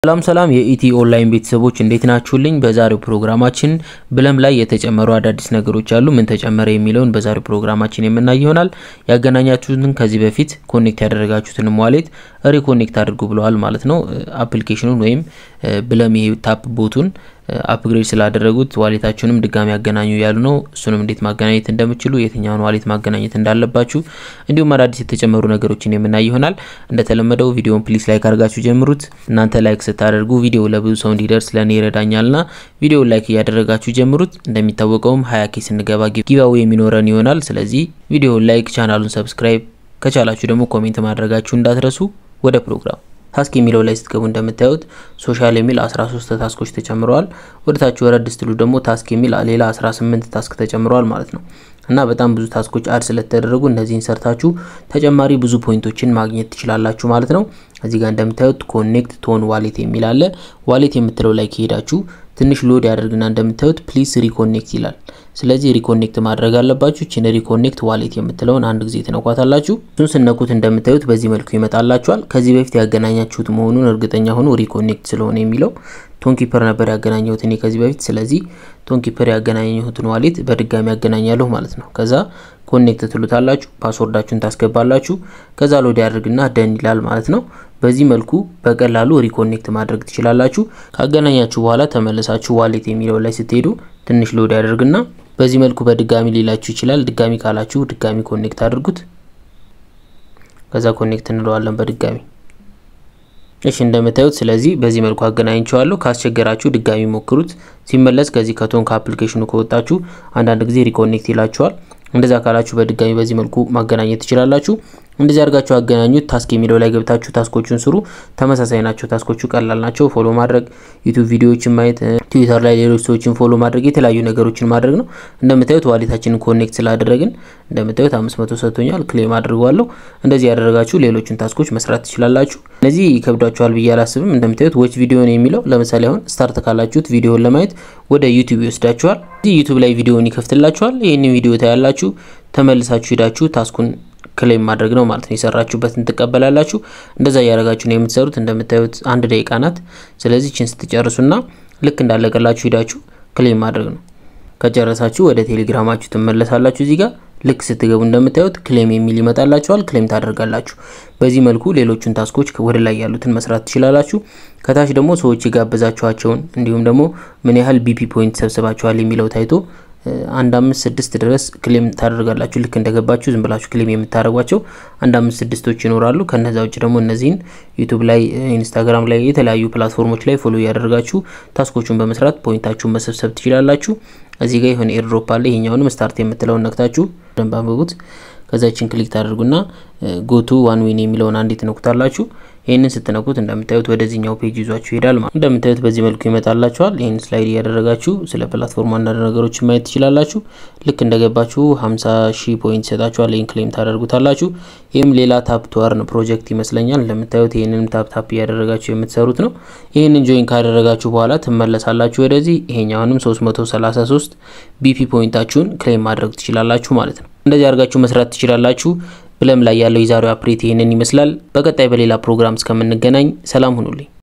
ሰላም ሰላም የኢቲ ኦንላይን ቤተሰቦች እንዴት ናችሁልኝ? በዛሬው ፕሮግራማችን ብለም ላይ የተጨመሩ አዳዲስ ነገሮች አሉ። ምን ተጨመረ የሚለውን በዛሬው ፕሮግራማችን የምናይ ይሆናል። ያገናኛችሁትን ከዚህ በፊት ኮኔክት ያደረጋችሁትን ዋሌት ሪኮኔክት አድርጉ ብለዋል ማለት ነው። አፕሊኬሽኑን ወይም ብለም ይሄ ታፕ ቦቱን አፕግሬድ ስላደረጉት ዋሌታችሁንም ድጋሚ ያገናኙ ያሉ ነው። እሱንም እንዴት ማገናኘት እንደምችሉ የትኛውን ዋሌት ማገናኘት እንዳለባችሁ እንዲሁም አዳዲስ የተጨመሩ ነገሮችን የምናይ ይሆናል። እንደተለመደው ቪዲዮን ፕሊስ ላይክ አድርጋችሁ ጀምሩት። እናንተ ላይክ ስታደርጉ ቪዲዮ ለብዙ ሰው እንዲደርስ ለእኔ ይረዳኛልና ቪዲዮን ላይክ እያደረጋችሁ ጀምሩት። እንደሚታወቀውም ሀያ ኬ ስንገባ ጊቫዌ የሚኖረን ይሆናል። ስለዚህ ቪዲዮን ላይክ፣ ቻናሉን ሰብስክራይብ ከቻላችሁ ደግሞ ኮሜንት ማድረጋችሁ እንዳትረሱ። ወደ ፕሮግራም ታስክ የሚለው ላይ ስትገቡ እንደምታዩት ሶሻል የሚል 13 ታስኮች ተጨምረዋል። ወደ ታች ወረድ ስትሉ ደግሞ ታስክ የሚል ሌላ 18 ታስክ ተጨምረዋል ማለት ነው። እና በጣም ብዙ ታስኮች አድ ስለተደረጉ እነዚህን ሰርታችሁ ተጨማሪ ብዙ ፖይንቶችን ማግኘት ትችላላችሁ ማለት ነው። እዚህ ጋር እንደምታዩት ኮኔክት ቶን ዋሌት የሚል አለ። ዋሌት የምትለው ላይ ከሄዳችሁ ትንሽ ሎድ ያደርግና እንደምታዩት ፕሊስ ሪኮኔክት ይላል። ስለዚህ ሪኮኔክት ማድረግ አለባችሁ። ችን ሪኮኔክት ዋሌት የምትለውን አንድ ጊዜ ትነኳታላችሁ። እሱን ስነኩት እንደምታዩት በዚህ መልኩ ይመጣላችኋል። ከዚህ በፊት ያገናኛችሁት መሆኑን እርግጠኛ ሆኑ። ሪኮኔክት ስለሆነ የሚለው ቶንኪፐር ነበር ያገናኘሁት እኔ ከዚህ በፊት። ስለዚህ ቶንኪፐር ያገናኘሁትን ዋሌት በድጋሚ ያገናኛለሁ ማለት ነው። ከዛ ኮኔክት ትሉታላችሁ፣ ፓስወርዳችሁን ታስገባላችሁ። ከዛ ሎድ ያደርግና ደን ይላል ማለት ነው። በዚህ መልኩ በቀላሉ ሪኮኔክት ማድረግ ትችላላችሁ። ካገናኛችሁ በኋላ ተመልሳችሁ ዋሌት የሚለው ላይ ስትሄዱ ትንሽ ሎድ ያደርግና በዚህ መልኩ በድጋሚ ሊላችሁ ይችላል። ድጋሚ ካላችሁ ድጋሚ ኮኔክት አድርጉት። ከዛ ኮኔክት እንለዋለን በድጋሚ እሺ እንደምታዩት ስለዚህ በዚህ መልኩ አገናኝቸዋለሁ። ካስቸገራችሁ ድጋሚ ሞክሩት። ሲመለስ ከዚህ ከቶን ከአፕሊኬሽኑ ከወጣችሁ አንዳንድ ጊዜ ሪኮኔክት ይላችኋል። እንደዛ ካላችሁ በድጋሚ በዚህ መልኩ ማገናኘት ትችላላችሁ። እንደዚህ አድርጋችሁ አገናኙት። ታስክ የሚለው ላይ ገብታችሁ ታስኮቹን ስሩ። ተመሳሳይ ናቸው። ታስኮቹ ቀላል ናቸው። ፎሎ ማድረግ፣ ዩቲዩብ ቪዲዮዎችን ማየት፣ ትዊተር ላይ ሌሎች ሰዎችን ፎሎ ማድረግ፣ የተለያዩ ነገሮችን ማድረግ ነው። እንደምታዩት ዋሌታችንን ኮኔክት ስላደረግን እንደምታዩት አምስት መቶ ሰጥቶኛል። ክሌም አድርገዋለሁ። እንደዚህ ያደረጋችሁ ሌሎችን ታስኮች መስራት ትችላላችሁ። እነዚህ ይከብዳችኋል ብዬ አላስብም። እንደምታዩት ዎች ቪዲዮን የሚለው ለምሳሌ አሁን ስታርት ካላችሁት ቪዲዮን ለማየት ወደ ዩቲዩብ ይወስዳችኋል። እዚህ ዩቲዩብ ላይ ቪዲዮን ይከፍትላችኋል። ይህንን ቪዲዮ ታያላችሁ። ተመልሳችሁ ሄዳችሁ ታስኩን ክሌም ማድረግ ነው ማለት ነው። የሰራችሁበትን ትቀበላላችሁ። እንደዛ እያደረጋችሁ ነው የምትሰሩት። እንደምታዩት አንድ ደቂቃ ናት። ስለዚህ ችን ስትጨርሱና ልክ እንዳለቀላችሁ ሄዳችሁ ክሌም ማድረግ ነው። ከጨረሳችሁ ወደ ቴሌግራማችሁ ትመለሳላችሁ። እዚህ ጋር ልክ ስትገቡ እንደምታዩት ክሌም የሚል ይመጣላችኋል። ክሌም ታደርጋላችሁ። በዚህ መልኩ ሌሎቹን ታስኮች ወደ ላይ ያሉትን መስራት ትችላላችሁ። ከታች ደግሞ ሰዎች የጋበዛችኋቸውን እንዲሁም ደግሞ ምን ያህል ቢፒ ፖይንት ሰብስባችኋል የሚለው ታይቶ አንድ አምስት ስድስት ድረስ ክሌም ታደርጋላችሁ። ልክ እንደገባችሁ ዝም ብላችሁ ክሌም የምታደርጓቸው አንድ አምስት ስድስቶች ይኖራሉ። ከነዛ ውጭ ደግሞ እነዚህን ዩቱብ ላይ፣ ኢንስታግራም ላይ የተለያዩ ፕላትፎርሞች ላይ ፎሎ እያደረጋችሁ ታስኮቹን በመስራት ፖይንታችሁን መሰብሰብ ትችላላችሁ። እዚህ ጋር የሆነ ኤርድሮፕ አለ። ይሄኛውንም ስታርት የምትለውን ነክታችሁ ደንብ አንብቡት። ከዛችን ክሊክ ታደርጉና ጎቱ ዋን ዊን የሚለውን አንዴ ትነኩታላችሁ። ይህንን ስትነኩት እንደምታዩት ወደዚህኛው ፔጅ ይዟችሁ ይሄዳል ማለት እንደምታዩት በዚህ መልኩ ይመጣላችኋል። ይህን ስላይድ እያደረጋችሁ ስለ ፕላትፎርም አንዳንድ ነገሮችን ማየት ትችላላችሁ። ልክ እንደገባችሁ 50 ሺህ ፖይንት ይሰጣችኋል። ይህን ክሌም ታደርጉታላችሁ። ይህም ሌላ ታፕ ቱ አርን ፕሮጀክት ይመስለኛል። እንደምታዩት ይህንንም ታፕ ታፕ እያደረጋችሁ የምትሰሩት ነው። ይህንን ጆይን ካደረጋችሁ በኋላ ትመለሳላችሁ ወደዚህ። ይሄኛውንም 333 ቢፒ ፖይንታችሁን ክሌም ማድረግ ትችላላችሁ ማለት ነው። እንደዚህ አድርጋችሁ መስራት ትችላላችሁ። ብለም ላይ ያለው የዛሬው አፕዴት ይህንን ይመስላል። በቀጣይ በሌላ ፕሮግራም እስከምንገናኝ ሰላም ሁኑልኝ።